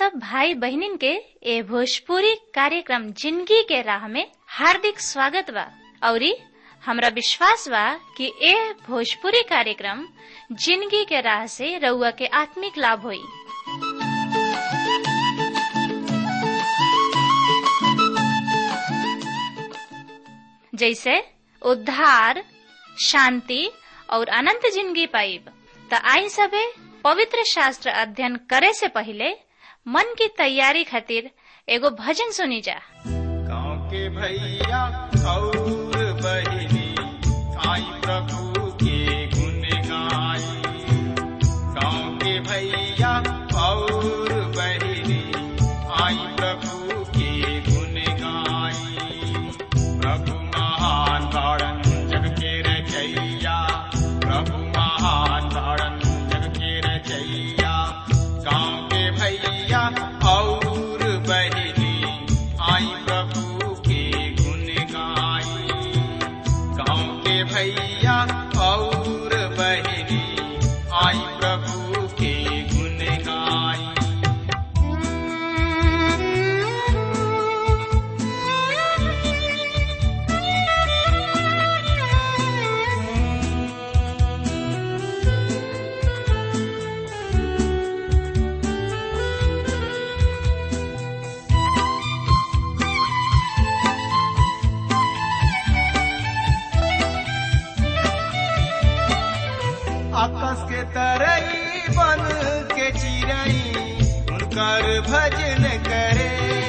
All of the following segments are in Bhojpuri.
सब भाई बहनिन के ए भोजपुरी कार्यक्रम जिंदगी के राह में हार्दिक स्वागत बा औरी हमरा विश्वास बा कि ए भोजपुरी कार्यक्रम जिंदगी के राह से रउआ के आत्मिक लाभ होई जैसे उद्धार शांति और अनंत जिंदगी पाइब त आई सबे पवित्र शास्त्र अध्ययन करे से पहले मन की तैयारी खातिर एगो भजन सुनी जा गाँव के भैया और बहिनी आई प्रभु के गुण गाई गाँव के भैया और बहिनी आई प्रभु के गुण गाई प्रभु महान तारण जग के रचैया प्रभु महान तारण जग के रचैया गाँव के भैया और बहिनी आई प्रभु के गुण गाई गाँव के भैया और बहिनी आई प्रभु के गुण गाई आकाश के तरई बन के चिरई उनकर भजन करे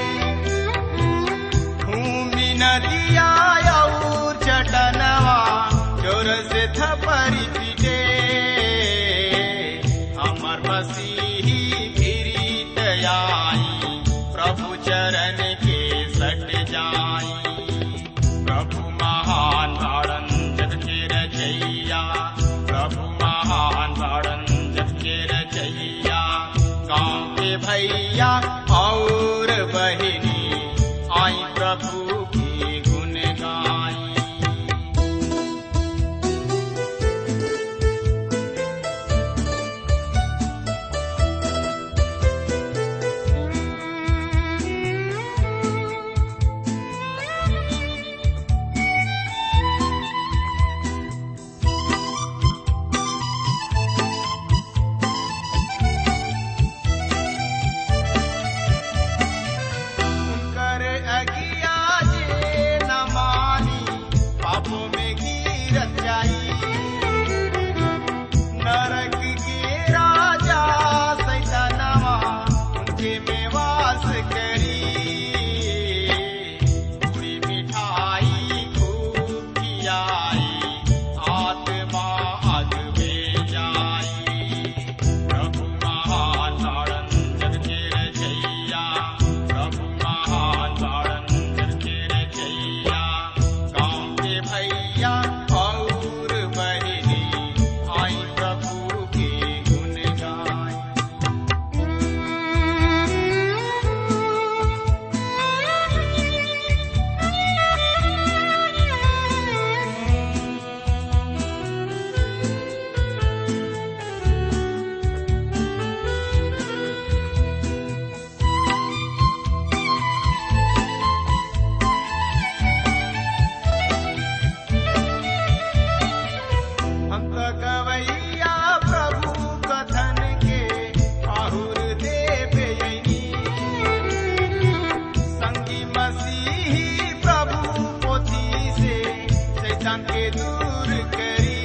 भूमि नदिया और चटनवा जोर से थपरी पीटे हमर मसीही गिरीत आई प्रभु चरण के सट जाई प्रभु महान तारण जग के रचैया प्रभु महान तारण जग के रचैया गाँव के भैया और बहिनी आई प्रभु की गुण गाई कर अगिया जे न मानी पापों में गिरत जाई नरक के राजा सैतानवा उनके में वास करी पूरी मिठाई खूब खियाई आत्मा अग में जाई प्रभु महान तारण जग के रचैया प्रभु महान तारण जग के रचैया गाँव के भैया और बहिनी आई प्रभु के गुण गाई अंत गवैया प्रभु कथन के आहुर देवे संगी मसीही प्रभु पोथी से शैतान के दूर करी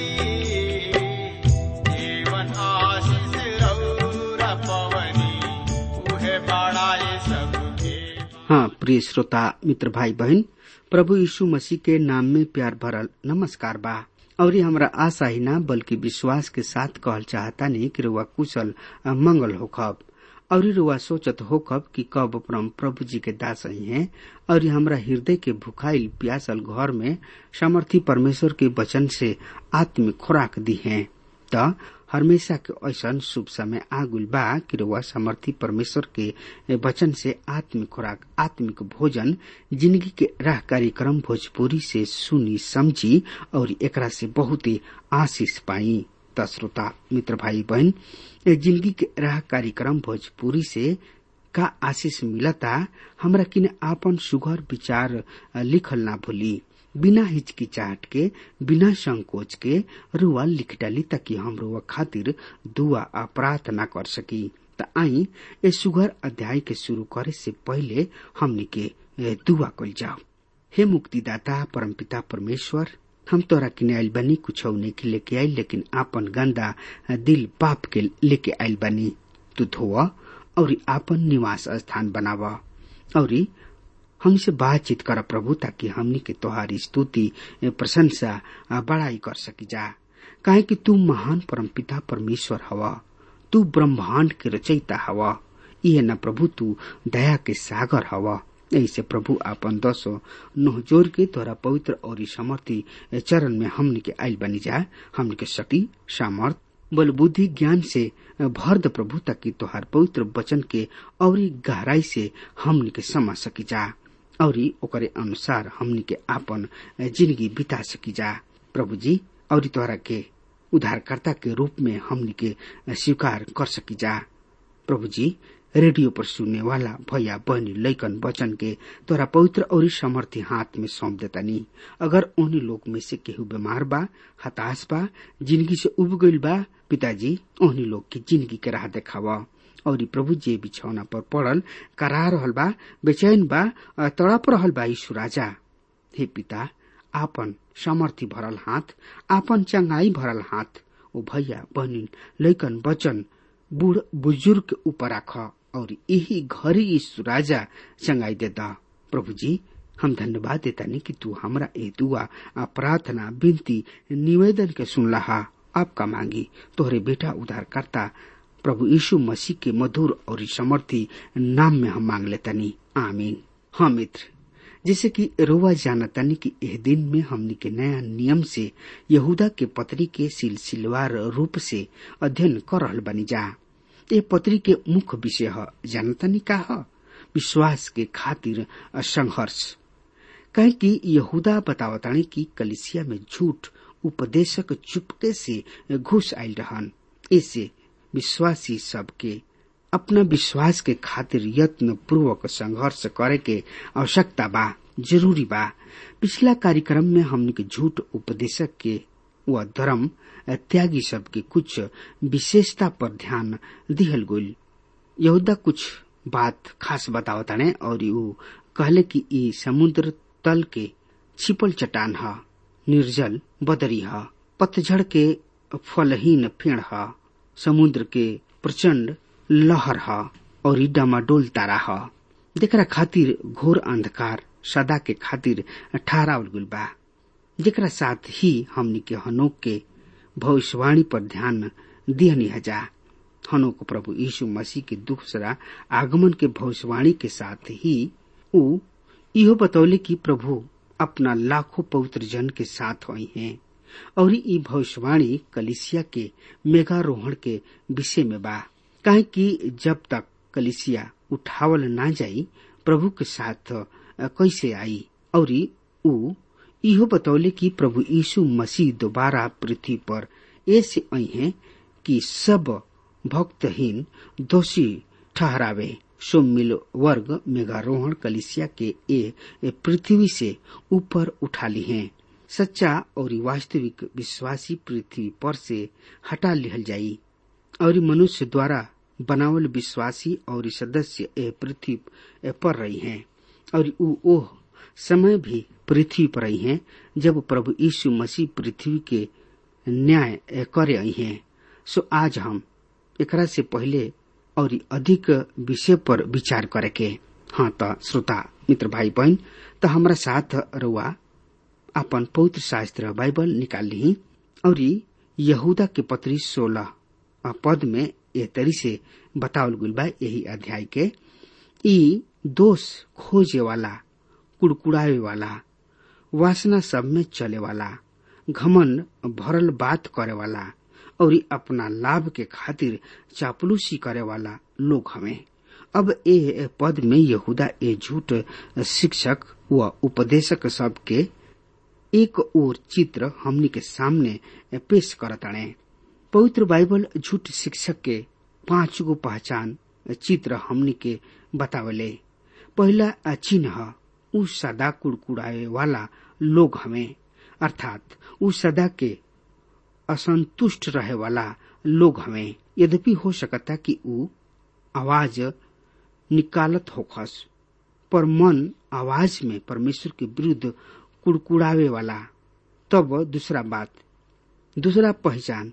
जीवन आशीष रौरा पवनी उहे बड़ाए सबके हाँ प्रिय श्रोता मित्र भाई बहन प्रभु यीशु मसीह के नाम में प्यार भरल नमस्कार बा और ये हमरा आशा ही ना बल्कि विश्वास के साथ कहल चाहता नहीं कि रुआ कुशल आ मंगल होखब और रुआ सोचत होखब कि कब परम प्रभु जी के दास ही हैं और ये हमरा हृदय के भुखाइल प्यासल घर में समर्थी परमेश्वर के वचन से आत्मिक खुराक दी हैं त हमेशा के ऐसन शुभ समय आगुल बा कि रउआ समर्थी परमेश्वर के वचन से आत्मिक खुराक आत्मिक भोजन जिंदगी के राह कार्यक्रम भोजपुरी से सुनी समझी और एकरा से बहुत ही आशीष पाई त श्रोता मित्र भाई बहन ए जिंदगी के राह कार्यक्रम भोजपुरी से का आशीष मिलता हमरा किने आपन सुघर विचार लिखल ना भूली बिना हिचकिचाहट के बिना संकोच के रुआ लिख डाली ताकि हम रुआ खातिर दुआ आ प्रार्थना कर सकी त आई ए सुघर अध्याय के शुरू करे से पहले हमनी के दुआ कल जाओ हे मुक्तिदाता परमपिता परमेश्वर हम तोरा किने आइल बनी कुछ नहीं लेके आइल लेकिन आपन गंदा दिल पाप के लेके आइल बनी तू धोआ और आपन निवास स्थान बनावा और हमसे बातचीत कर प्रभु ताकि हमनी के तोहारी स्तुति प्रशंसा बड़ाई कर सकी जा काहे कि तू महान परमपिता परमेश्वर हवा तू ब्रह्मांड के रचयिता हवा यह न प्रभु तू दया के सागर हवा ऐसे प्रभु आपन दसो नोह जोर के तोरा पवित्र और समर्थी चरण में हमने के आयल बनी जाए हमने के शक्ति सामर्थ बल बुद्धि ज्ञान से भर द प्रभु ताकि तोहार पवित्र वचन के और गहराई से हमने के समझ सकी जा और ओकरे अनुसार हमने के आपन जिंदगी बिता सकी जा प्रभु जी और तोहरा के उद्धारकर्ता के रूप में हमने के स्वीकार कर सकी जा प्रभु जी रेडियो पर सुनने वाला भैया बहनी लैकन वचन के तोरा पवित्र और समर्थी हाथ में सौंप देतानी अगर उन्हीं लोग में से केहू बीमार बा हताश बा जिंदगी से उब गईल बा पिताजी उन्हीं लोग की जिंदगी के राह देखावा और प्रभु जे बिछौना पर पड़ल करा रहल बा बेचैन बा तड़प रहल बा यीशु राजा हे पिता आपन समर्थी भरल हाथ आपन चंगाई भरल हाथ ओ भैया बहनी लैकन वचन बूढ़ बुजुर्ग के ऊपर राख और यही घरी यीशु राजा चंगाई देता प्रभु जी हम धन्यवाद देता नहीं कि तू हमरा ए दुआ आ प्रार्थना विनती निवेदन के सुनला आपका मांगी तोहरे बेटा उधार करता प्रभु यीशु मसीह के मधुर और समर्थी नाम में हम मांग लेतनी आमीन हाँ मित्र जैसे कि रोवा जानतानी कि एह दिन में हमनी के नया नियम से यहूदा के पत्री के सिलसिलेवार रूप से अध्ययन कर रहल बनी जा ये पत्री के मुख्य विषय है जानतानी का है विश्वास के खातिर संघर्ष कहे कि यहूदा बतावतानी कि कलिसिया में झूठ उपदेशक चुपके से घुस आयल रहन ऐसे विश्वासी सबके अपना विश्वास के खातिर यत्न पूर्वक संघर्ष करे के आवश्यकता बा जरूरी बा पिछला कार्यक्रम में हमने के झूठ उपदेशक के व धर्म त्यागी सब के कुछ विशेषता पर ध्यान दिहल गईल यहूदा कुछ बात खास बतावताने और ऊ कहले कि ई समुद्र तल के छिपल चट्टान ह निर्जल बदरी ह पतझड़ के फलहीन फेड़ ह समुद्र के प्रचंड लहर ह और ई डामाडोल तारा ह जेकरा खातिर घोर अंधकार सदा के खातिर ठहरावल गुल बा जेकरा साथ ही हमनी के हनोक के भविष्यवाणी पर ध्यान दिहनी हजा हनोक प्रभु यीशु मसीह के दूसरा आगमन के भविष्यवाणी के साथ ही ऊ इहो बतौले कि प्रभु अपना लाखों पवित्र जन के साथ हुई हैं और ई भविष्यवाणी कलिसिया के मेघारोहण के विषय में बा काहे कि जब तक कलिसिया उठावल ना जाई प्रभु के साथ कैसे आई और ऊ इहो बतौले कि प्रभु यीशु मसीह दोबारा पृथ्वी पर ऐसे आई हैं कि सब भक्तहीन दोषी ठहरावे सोमिल वर्ग मेघारोहण कलिसिया के ए, ए पृथ्वी से ऊपर उठा ली हैं सच्चा और वास्तविक विश्वासी पृथ्वी पर से हटा लिहल जाई और मनुष्य द्वारा बनावल विश्वासी और सदस्य ए पृथ्वी पर रही हैं और ऊ ओह समय भी पृथ्वी पर आई हैं जब प्रभु यीशु मसीह पृथ्वी के न्याय करे आई हैं सो आज हम एकरा से पहले और अधिक विषय पर विचार करे के हाँ त श्रोता मित्र भाई बहन त हमारा साथ रुआ अपन पवित्र शास्त्र बाइबल निकाल ली और यहूदा के पत्री सोलह पद में एह तरी से बतावल गुल बा यही अध्याय के ई दोष खोजे वाला कुड़कुड़ावे वाला वासना सब में चले वाला घमन भरल बात करे वाला और अपना लाभ के खातिर चापलूसी करे वाला लोग हमें अब ए पद में यहूदा ए झूठ शिक्षक व उपदेशक सब के एक और चित्र हमनी के सामने पेश करताणे पवित्र बाइबल झूठ शिक्षक के पांच गो पहचान चित्र हमनी के बतावले पहला चिन्ह उ सदा कुड़कुड़ाए वाला लोग हमें अर्थात उ सदा के असंतुष्ट रहे वाला लोग हमें यद्यपि हो सकता कि उ आवाज निकालत होखस पर मन आवाज में परमेश्वर के विरुद्ध कुड़कुड़ावे वाला तब दूसरा बात दूसरा पहचान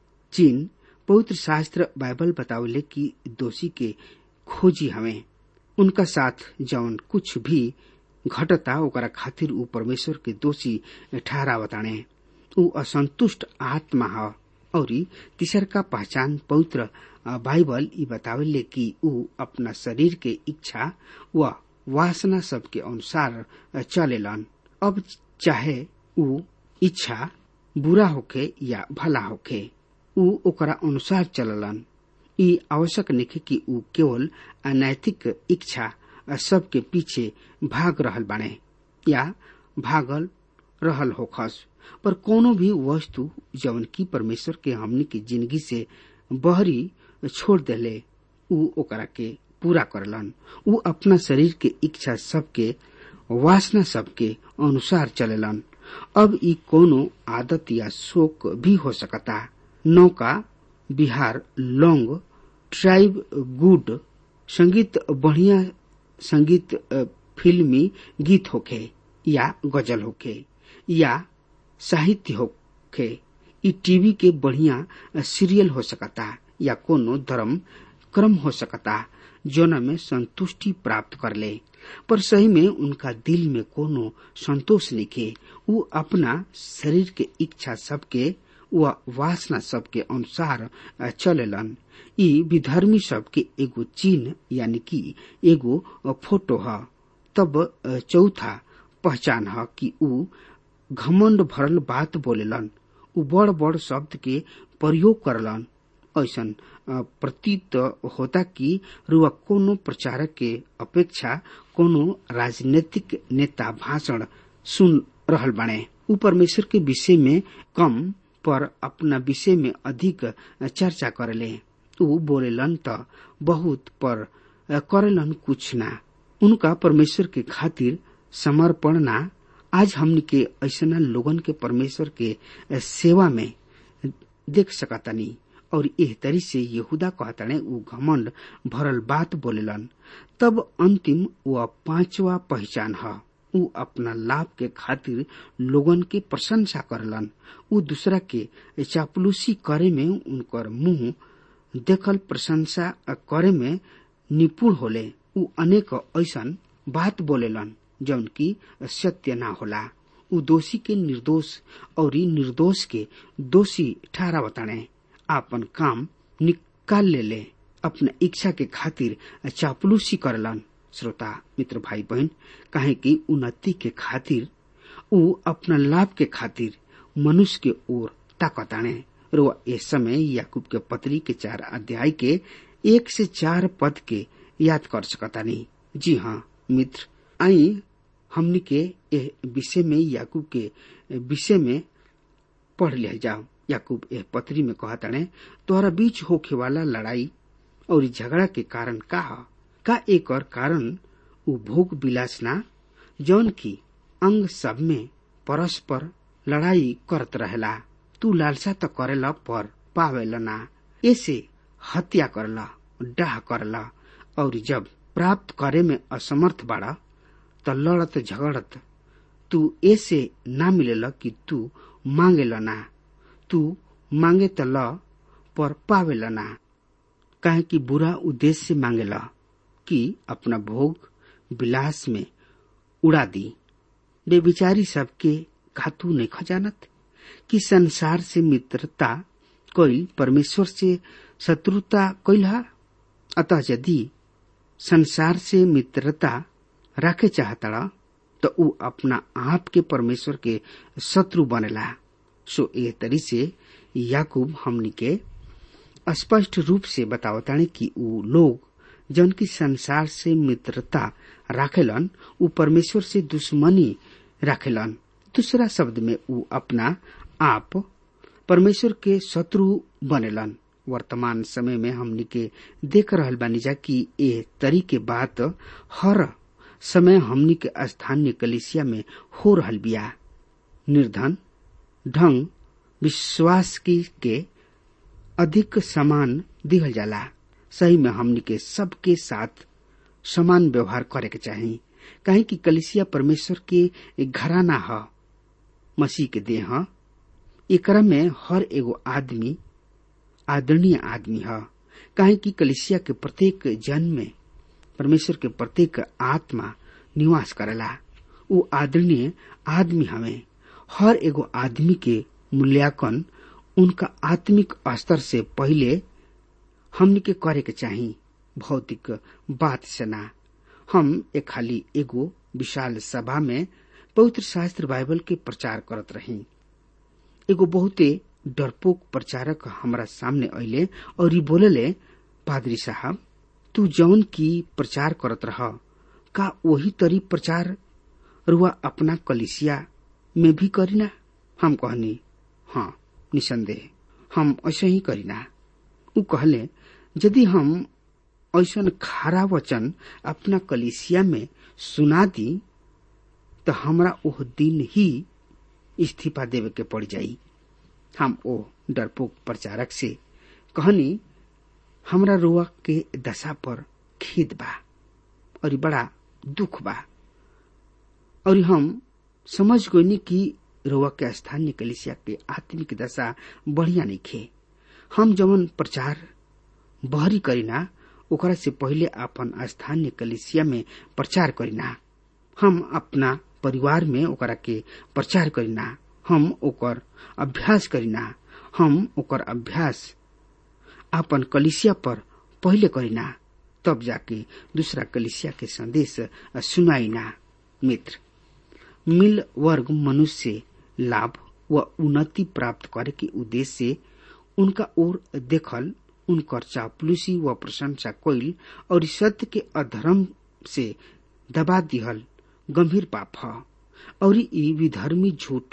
चीन पवित्र शास्त्र बाइबल बतावले कि दोषी के खोजी हमें उनका साथ जौन कुछ भी घटता ओकरा खातिर ऊ परमेश्वर के दोषी ठहरावताणे ऊ असंतुष्ट आत्मा ह और तीसर का पहचान पवित्र बाइबल ई बतावेले कि ऊ अपना शरीर के इच्छा व वासना सब के अनुसार चलेलन अब चाहे ऊ इच्छा बुरा होखे या भला होखे ऊ ओकरा अनुसार चललन ई आवश्यक नहीं कि ऊ केवल अनैतिक इच्छा सबके पीछे भाग रहल बाणे या भागल रहल होखस पर कोनो भी वस्तु जवन की परमेश्वर के हमनी के जिंदगी से बहरी छोड़ देले ऊ ओकरा के पूरा करलन ऊ अपना शरीर के इच्छा सबके वासना सबके अनुसार चलेलन अब ई कोनो आदत या शोक भी हो सकता नौका बिहार लौंग ट्राइब गुड संगीत बढ़िया संगीत फिल्मी गीत होखे या गजल होखे या साहित्य होखे ई टीवी के बढ़िया सीरियल हो सकता या कोनो धर्म क्रम हो सकता जोना में संतुष्टि प्राप्त कर ले पर सही में उनका दिल में कोनो संतोष निके ऊ अपना शरीर के इच्छा सबके व वासना सबके अनुसार चलेलन ई विधर्मी सबके एगो चिन्ह यानी कि एगो फोटो ह तब चौथा पहचान ह कि ऊ घमंड भरल बात बोलेलन ऊ बड़ बड़ शब्द के प्रयोग करलन ऐसन प्रतीत होता कि रुआ कोनो प्रचारक के अपेक्षा कोनो राजनीतिक नेता भाषण सुन रहल बाणे ऊ परमेश्वर के विषय में कम पर अपना विषय में अधिक चर्चा करेले ऊ बोलेलन त बहुत पर करेलन कुछ ना उनका परमेश्वर के खातिर समर्पण ना आज हमनी के ऐसा लोगन के परमेश्वर के सेवा में देख सकतानी और एह तरी से यहूदा कहताने ऊ घमंड भरल बात बोलेलन तब अंतिम व पांचवा पहचान है ऊ अपना लाभ के खातिर लोगन के प्रशंसा करलन ऊ दूसरा के चापलूसी करे में उनकर मुंह देखल प्रशंसा करे में निपुण होले ऊ अनेक ऐसन बात बोलेलन जौन की सत्य ना होला ऊ दोषी के निर्दोष और निर्दोष के दोषी ठहरा बताने आपन काम निकाल ले ले अपना इच्छा के खातिर चापलूसी करलन श्रोता मित्र भाई बहन काहे कि उन्नति के खातिर ऊ अपना लाभ के खातिर मनुष्य के ओर ताकताने रो ए समय याकूब के पत्री के चार अध्याय के एक से चार पद के याद कर सकतानी जी हाँ मित्र आई हमनी के ए विषय में याकूब के विषय में पढ़ लिया जाओ याकूब ए पत्री में कहताने तोहरा बीच होखे वाला लड़ाई और झगड़ा के कारण का है का एक और कारण उ भोग विलास ना जौन की अंग सब में परस्पर लड़ाई करत रहेला तू लालसा तो करेला पर पावेला ना ऐसे हत्या करला डाह करला और जब प्राप्त करे में असमर्थ बाड़ा त लड़त झगड़त तू ऐसे ना मिलेला कि तू मांगेला ना तू मांगे त ल पर पावेला ना काहे कि बुरा उद्देश्य से मांगेला कि अपना भोग विलास में उड़ा दी बेविचारी सबके घातू नहीं खजानत कि संसार से मित्रता कोई परमेश्वर से शत्रुता कोई हा अतः यदि संसार से मित्रता रखे चाहता तो ऊ अपना आप के परमेश्वर के शत्रु बनेला सो ए तरी से याकूब हमनी के स्पष्ट रूप से बतावताने कि ऊ लोग जन की संसार से मित्रता राखेलन ऊ परमेश्वर से दुश्मनी राखेलन दूसरा शब्द में ऊ अपना आप परमेश्वर के शत्रु बनेलन वर्तमान समय में हमनी के देख रहल बानी जा कि ए तरी के बात हर समय हमनी के स्थानीय कलिसिया में हो रहल बिया निर्धन ढंग विश्वास की के अधिक समान दिहल जाला सही में हमनी के सबके साथ समान व्यवहार करे के चाही काहे कि कलिसिया परमेश्वर के घराना ह मसीह के देह ह एकरा में हर एगो आदमी आदरणीय आदमी ह काहे कि कलिसिया के प्रत्येक जन में परमेश्वर के प्रत्येक आत्मा निवास करेला उ आदरणीय आदमी हवे हर एगो आदमी के मूल्यांकन उनका आत्मिक स्तर से पहले हमनी के करे के चाही भौतिक बात से ना हम एक खाली एगो विशाल सभा में पवित्र शास्त्र बाइबल के प्रचार करत रही एगो बहुते डरपोक प्रचारक हमरा सामने अले और ई बोलले पादरी साहब तू जौन की प्रचार करत रह का वही तरी प्रचार रुआ अपना कलिसिया में भी करीना हम कहनी हाँ निसंदेह हम ऐसे ही करीना उ कहले यदि हम ऐसन खारा वचन अपना कलिसिया में सुना दी तो हमरा ओह दिन ही इस्तीफा देवे के पड़ जाई हम ओ डरपोक प्रचारक से कहनी हमरा रुआ के दशा पर खेद बा और बड़ा दुख बा और हम समझ गईनी कि रुआ के स्थानीय कलिसिया के आत्मिक दशा बढ़िया नहीं खे हम जवन प्रचार बहरी करीना ओकरा से पहले अपन स्थानीय कलिसिया में प्रचार करीना हम अपना परिवार में ओकरा के प्रचार करीना हम ओकर अभ्यास करीना हम ओकर अभ्यास अपन कलिसिया पर पहले करीना तब जाके दूसरा कलिसिया के संदेश सुनाईना मित्र मिल वर्ग मनुष्य लाभ व उन्नति प्राप्त करे के उद्देश्य से उनका ओर देखल उनकर चापलूसी व प्रशंसा कोइल और सत्य के अधर्म से दबा दिहल गंभीर पाप ह और ई विधर्मी झूठ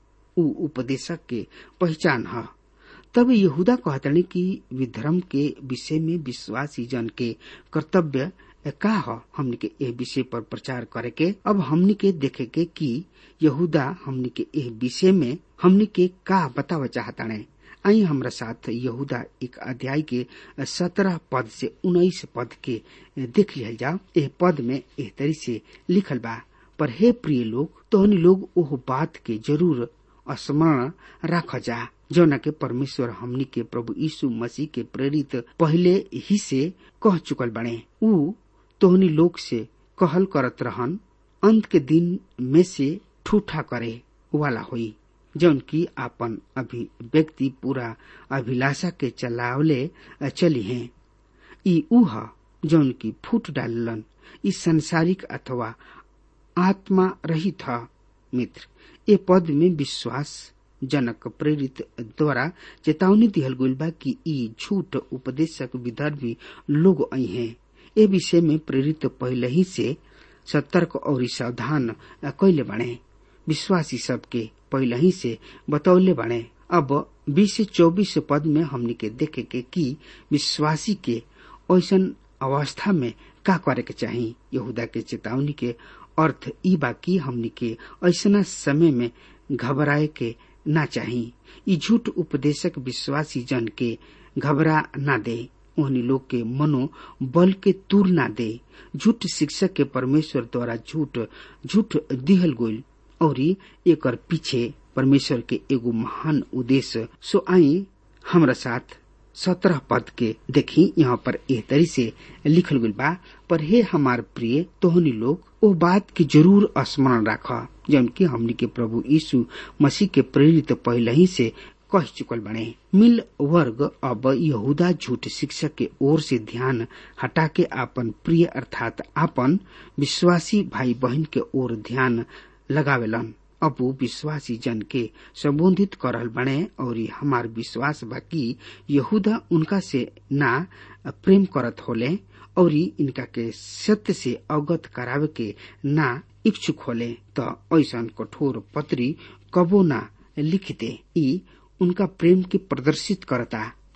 उ उपदेशक के पहचान ह तब यहूदा कहतनी कि विधर्म के विषय में विश्वासी जन के कर्तव्य का ह हमनी के एह विषय पर प्रचार करे के अब हमनी के देखे के कि यहूदा हमनी के एह विषय में हमनी के का बताव चाहताने आई हमरा साथ यहूदा एक अध्याय के सत्रह पद से उन्नीस पद के देख लिया जाओ एह पद में एह तरी से लिखल बा पर हे प्रिय लोग तोहनी लोग ओह बात के जरूर स्मरण राख जा जौना के परमेश्वर हमनी के प्रभु यीशु मसीह के प्रेरित पहले ही से कह चुकल बने उ तोहनी लोग से कहल करत रहन अंत के दिन में से ठूठा करे वाला होई जौन की आपन अभिव्यक्ति पूरा अभिलाषा के चलावले चली हैं ई उह जौन की फूट डालन ई संसारिक अथवा आत्मा रहित ह मित्र ए पद में विश्वास जनक प्रेरित द्वारा चेतावनी दिहल गइल बा कि ई झूठ उपदेशक विधर्मी लोग आई हैं ए विषय में प्रेरित पहले ही से सतर्क और सावधान कैले बने विश्वासी सबके पहले ही से बतौले बने अब बीस से चौबीस पद में हमनी के देखे के कि विश्वासी के ऐसन अवस्था में का करे के चाही यहूदा के चेतावनी के अर्थ ई बा कि हमनी के ऐसना समय में घबराए के ना चाही ई झूठ उपदेशक विश्वासी जन के घबरा ना दे उन्हीं लोग के मनो बल के दूर ना दे झूठ शिक्षक के परमेश्वर द्वारा झूठ झूठ दिहल गोल और एक पीछे परमेश्वर के एगो महान उद्देश्य सो आई हमरा साथ सत्रह पद के देखी यहाँ पर एह तरी से लिखल गइल बा पर हे हमार प्रिय तोहनी लोग ओ बात की जरूर स्मरण राख जौन की हमनी के प्रभु यीशु मसीह के प्रेरित पहले ही से कह चुकल बने मिल वर्ग अब यहूदा झूठ शिक्षक के ओर से ध्यान हटा के आपन प्रिय अर्थात आपन विश्वासी भाई बहन के ओर ध्यान लगावेलन अब वो विश्वासी जन के संबोधित करल बने और हमार विश्वास बा कि यहूदा उनका से ना प्रेम करत होले और इनका के सत्य से अवगत करावे के ना इच्छुक होले त ऐसा कठोर पत्री कबो ना लिख दे ई उनका प्रेम के प्रदर्शित करता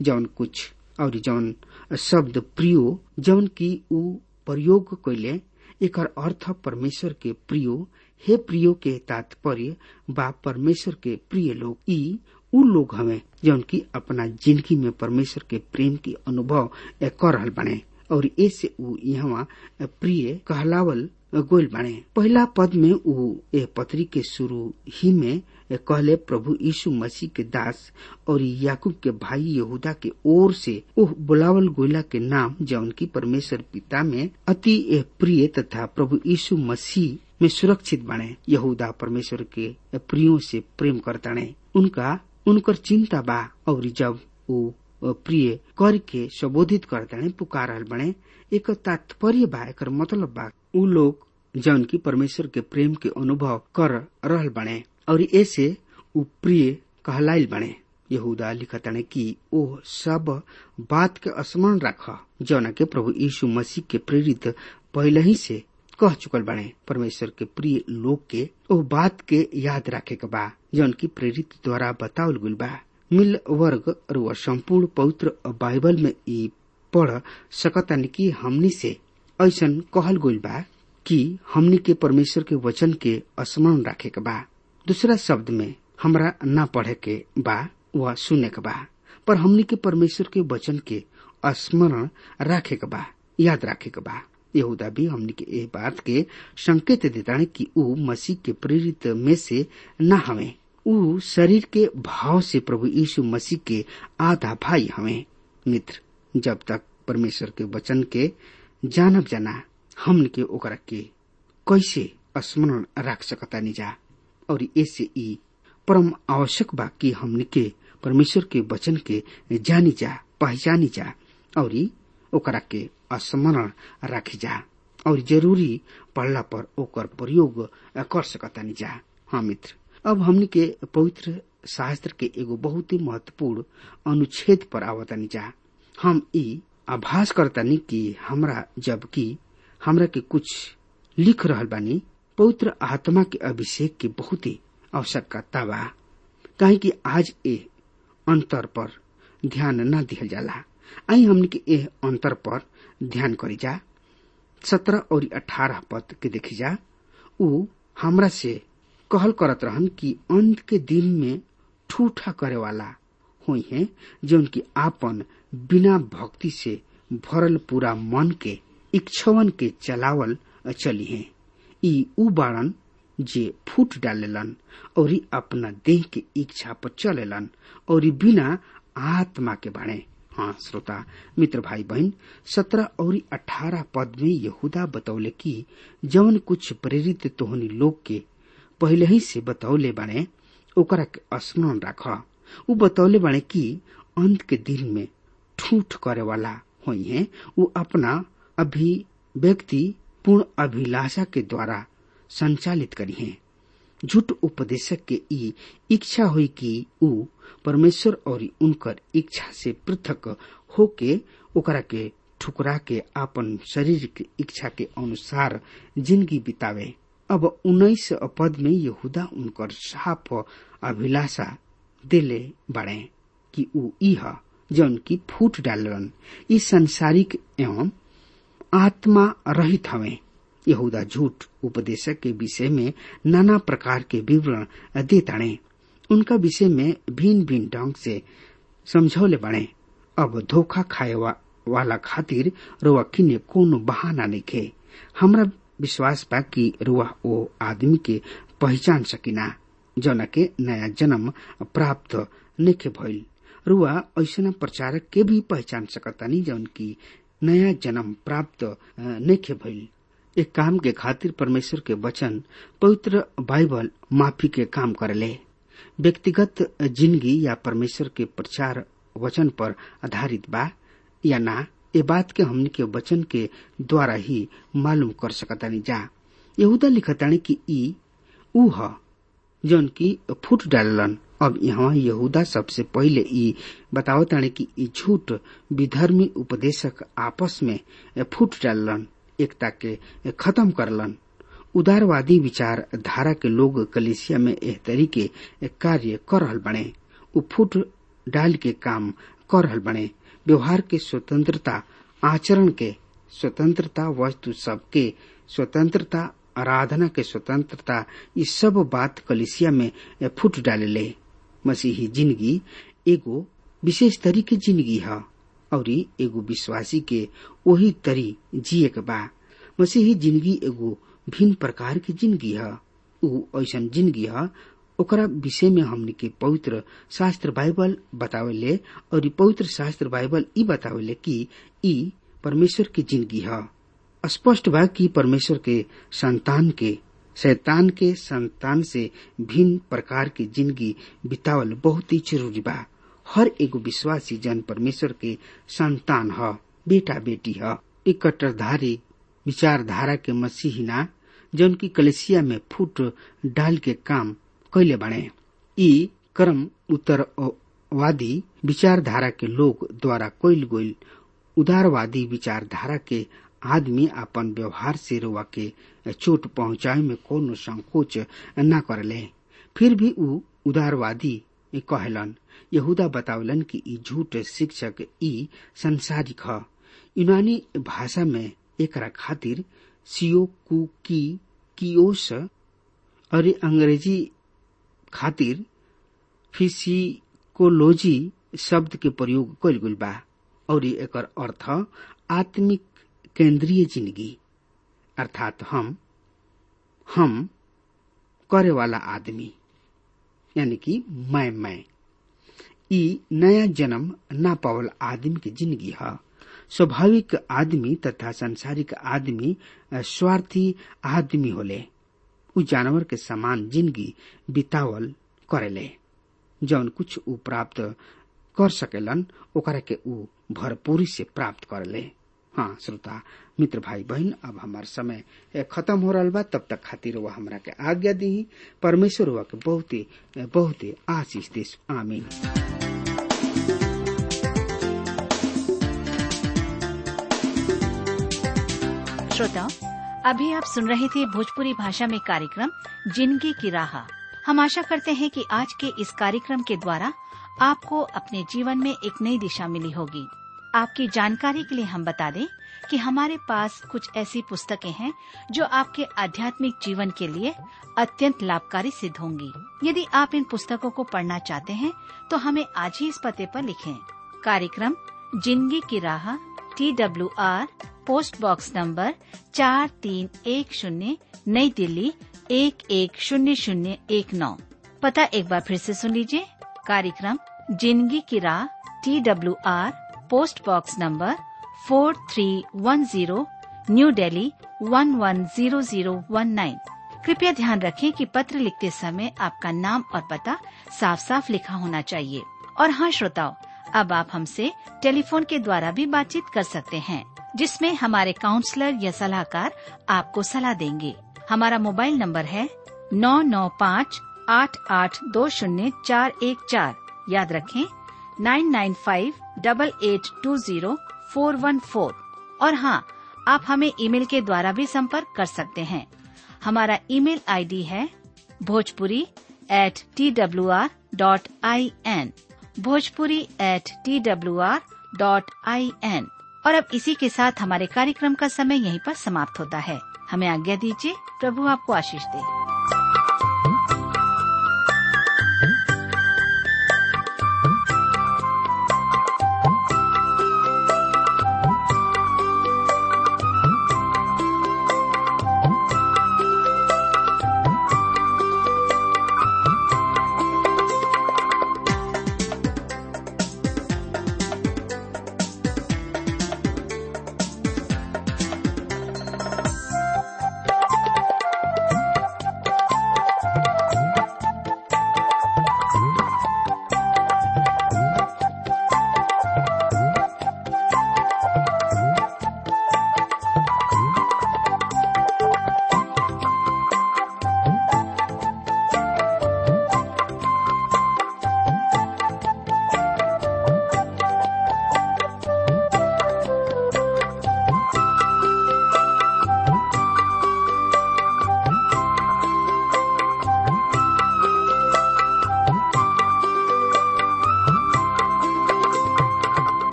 जौन कुछ और जौन शब्द प्रियो जौन की ऊ प्रयोग कैले एकर अर्थ परमेश्वर के प्रियो हे प्रियो के तात्पर्य बा परमेश्वर के प्रिय लोग ई उ लोग हवे जौन की अपना जिंदगी में परमेश्वर के प्रेम की अनुभव कर रहल बने और ऐसे ऊ यहाँ प्रिय कहलावल गोल बने पहला पद में ऊ ए पत्री के शुरू ही में कहले प्रभु यीशु मसीह के दास और याकूब के भाई यहूदा के ओर से ओह बुलावल गोला के नाम जौन की परमेश्वर पिता में अति प्रिय तथा प्रभु यीशु मसीह में सुरक्षित बने यहूदा परमेश्वर के प्रियो से प्रेम करताने उनका उनकर चिंता बा और जब वो प्रिय करके संबोधित करताने पुकारल बने एक तात्पर्य बा एक मतलब बा उ लोग जौन की परमेश्वर के प्रेम के अनुभव कर रहल बने और ऐसे उ प्रिय कहलाइल बने यहूदा लिखताने कि ओ सब बात के स्मरण रख जौन के प्रभु यीशु मसीह के प्रेरित पहले ही से कह चुकल बने परमेश्वर के प्रिय लोग के ओ बात के याद रखे के बा जौन की प्रेरित द्वारा बतावल गुल बा मिल वर्ग और संपूर्ण पवित्र बाइबल में ई पढ़ सकतन कि हमनी से ऐसन कहल गुल बा कि हमनी के परमेश्वर के वचन के स्मरण रखे के बा दूसरा शब्द में हमरा न पढ़े के बा व सुने के बा पर हमनी के परमेश्वर के वचन के स्मरण रखे के बा याद रखे के बा यहूदा भी हमनी के ए बात के संकेत देता है कि ऊ मसीह के प्रेरित में से न हवे ऊ शरीर के भाव से प्रभु यीशु मसीह के आधा भाई हवे मित्र जब तक परमेश्वर के वचन के जानब जाना हमन के ओकरा के कैसे स्मरण रख सकता निजा और ऐसे ई परम आवश्यक बा कि हमन के परमेश्वर के वचन के जानी जा पहचानी जा और ओकरा के स्मरण राखी जा और जरूरी पढ़ला पर ओकर प्रयोग कर सकता जा हाँ मित्र अब हमने के पवित्र शास्त्र के एगो बहुत ही महत्वपूर्ण अनुच्छेद पर आवतानी जा हम ई आभास करतानी कि हमरा जबकि हमरा के कुछ लिख रहल बानी पवित्र आत्मा के अभिषेक के बहुत ही आवश्यकता बा काहे कि आज ए अंतर पर ध्यान न दिहल जाला आई हमने के ए अंतर पर ध्यान करी जा सत्रह और अठारह पद के देखी जा उ हमरा से कहल करत रहन कि अंत के दिन में ठूठा करे वाला हुई है जो उनकी आपन बिना भक्ति से भरल पूरा मन के इच्छवन के चलावल चली है ई उ बाड़न जे फूट डालेलन और अपना देह के इच्छा पर चलेलन और बिना आत्मा के बाणे हाँ श्रोता मित्र भाई बहन सत्रह और अठारह पद में यहूदा बतौले कि जवन कुछ प्रेरित तोहनी लोग के पहले ही से बतौले बाणे ओकरा के स्मरण राख उ बतौले बाणे कि अंत के दिन में ठूठ करे वाला हुई है उ अपना अभिव्यक्ति पूर्ण अभिलाषा के द्वारा संचालित करी है झूठ उपदेशक के ई इच्छा हुई कि उ परमेश्वर और उनकर इच्छा से पृथक होके ओकरा के ठुकरा के आपन शरीर के इच्छा के अनुसार जिंदगी बितावे अब उन्नीस पद में यहूदा उनकर साफ अभिलाषा दिले बाड़े कि उ इह जौन की फूट डालन ई संसारिक एवं आत्मा रहित हवे यहूदा झूठ उपदेशक के विषय में नाना प्रकार के विवरण देताणे उनका विषय में भिन्न भिन्न ढंग से समझौले बने अब धोखा खाए वा, वाला खातिर रुआ किने कोनो बहाना नहीं हमरा विश्वास बा कि रुआ ओ आदमी के पहचान सकिना जौन के नया जन्म प्राप्त नेखे भइल रुआ ऐसा प्रचारक के भी पहचान सकतानी जौन की नया जन्म प्राप्त नेखे भइल एक काम के खातिर परमेश्वर के वचन पवित्र बाइबल माफी के काम करले व्यक्तिगत जिंदगी या परमेश्वर के प्रचार वचन पर आधारित बा या ना ये बात के हमने के वचन के द्वारा ही मालूम कर सकतानी जा यहूदा लिखतानी कि ई ऊ ह जौन की फूट डालन अब यहाँ यहूदा सबसे पहले ई बतावतानी कि ई झूठ विधर्मी उपदेशक आपस में फूट डालन एकता के खत्म करलन उदारवादी विचार धारा के लोग कलिसिया में एह तरीके कार्य कर रहल बने उ फुट डाल के काम कर रहल बने व्यवहार के स्वतंत्रता आचरण के स्वतंत्रता वस्तु सबके स्वतंत्रता आराधना के स्वतंत्रता ये सब बात कलिसिया में फुट डाले मसीही जिंदगी एगो विशेष तरी के जिंदगी है और एगो विश्वासी के वही तरी जिए के बा मसीही जिंदगी एगो भिन्न प्रकार की जिंदगी है उ ऐसन जिंदगी है ओकरा विषय में हमने के पवित्र शास्त्र बाइबल बतावेले और पवित्र शास्त्र बाइबल ई बतावेले कि ई परमेश्वर की जिंदगी है स्पष्ट बा कि परमेश्वर के संतान के शैतान के संतान से भिन्न प्रकार की जिंदगी बितावल बहुत ही जरूरी बा हर एगो विश्वासी जन परमेश्वर के संतान ह बेटा बेटी ह एक कट्टरधारी विचारधारा के मसीहिना जौन की कलेसिया में फूट डाल के काम कैले बने ई कर्म उत्तरवादी विचारधारा के लोग द्वारा कोइल गोइल उदारवादी विचारधारा के आदमी अपन व्यवहार से रुआ के चोट पहुंचाए में कोनो संकोच न करले फिर भी उ उदारवादी कहलन यहूदा बतावलन कि ई झूठ शिक्षक ई संसारिक ह यूनानी भाषा में एकरा खातिर सियो कु की कियोस और अंग्रेजी खातिर फिजिकोलॉजी शब्द के प्रयोग कइल गइल बा और एकर अर्थ आत्मिक केंद्रीय जिंदगी अर्थात हम हम करे वाला आदमी यानी कि मैं मैं ई नया जन्म ना पावल आदमी की जिंदगी है स्वाभाविक आदमी तथा संसारिक आदमी स्वार्थी आदमी होले उ जानवर के समान जिंदगी बितावल करेले जौन कुछ उ प्राप्त कर सकेलन ओकरा के उ भरपूरी से प्राप्त करले हाँ श्रोता मित्र भाई बहन अब हमार समय खत्म हो रहा बा तब तक खातिर वह हमरा के आज्ञा दी परमेश्वर हुआ के बहुते बहुते आशीष दे आमीन श्रोताओं अभी आप सुन रहे थे भोजपुरी भाषा में कार्यक्रम जिंदगी की राह हम आशा करते हैं कि आज के इस कार्यक्रम के द्वारा आपको अपने जीवन में एक नई दिशा मिली होगी आपकी जानकारी के लिए हम बता दें कि हमारे पास कुछ ऐसी पुस्तकें हैं जो आपके आध्यात्मिक जीवन के लिए अत्यंत लाभकारी सिद्ध होंगी यदि आप इन पुस्तकों को पढ़ना चाहते हैं तो हमें आज ही इस पते पर लिखें कार्यक्रम जिंदगी की राह T W R post box number चार तीन एक शून्य नई दिल्ली एक एक शून्य शून्य एक नौ पता एक बार फिर से सुन लीजिए कार्यक्रम जिंदगी की राह T W R post box number four three one zero new Delhi one one zero zero one nine कृपया ध्यान रखें कि पत्र लिखते समय आपका नाम और पता साफ साफ लिखा होना चाहिए और हाँ श्रोताओं अब आप हमसे टेलीफोन के द्वारा भी बातचीत कर सकते हैं जिसमें हमारे काउंसलर या सलाहकार आपको सलाह देंगे हमारा मोबाइल नंबर है नौ नौ पाँच आठ आठ दो शून्य चार एक चार याद रखें nine nine five double eight two zero four one four और हाँ आप हमें ईमेल के द्वारा भी संपर्क कर सकते हैं हमारा ईमेल आईडी है Bhojpuri at T W R dot I N Bhojpuri at T W R dot I N और अब इसी के साथ हमारे कार्यक्रम का समय यहीं पर समाप्त होता है हमें आज्ञा दीजिए प्रभु आपको आशीष दे